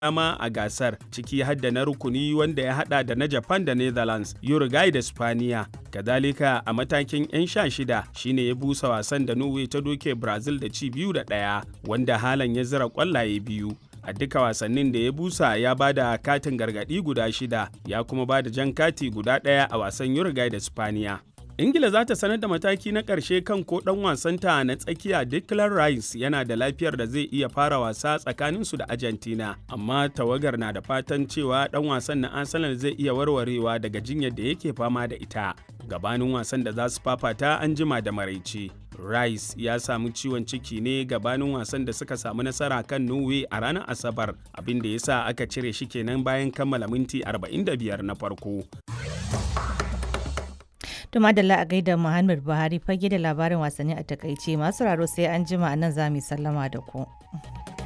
dama a gasar ciki har da na rukuni wanda ya hada da na Japan da Netherlands, Uruguay da Spaniya. Kadalika a matakin 'yan sha shida shine ya busa wasan da Norway ta doke Brazil da ci biyu da ɗaya wanda halan ya zira kwallaye biyu. a duka wasannin da ya busa ya ba da katin gargadi guda shida ya kuma ba da jan kati guda ɗaya a wasan Uruguay da Spaniya. ingila za ta sanar da mataki na ƙarshe kan ko ɗan wasanta na tsakiya declan rice yana da lafiyar da zai iya fara wasa tsakaninsu da argentina amma tawagar na da fatan cewa ɗan wasan na arsenal zai iya warwarewa daga jinyar da yake fama da ita gabanin wasan da za su fafata an jima da maraice rice ya samu ciwon ciki ne gabanin wasan da suka samu nasara kan norway a ranar asabar abin da ya sa aka cire shi kenan bayan kammala minti 45 na farko To madalla a gaida Muhammad Buhari fage da labarin wasanni a takaice masu raro sai an jima a nan za mu sallama da ku.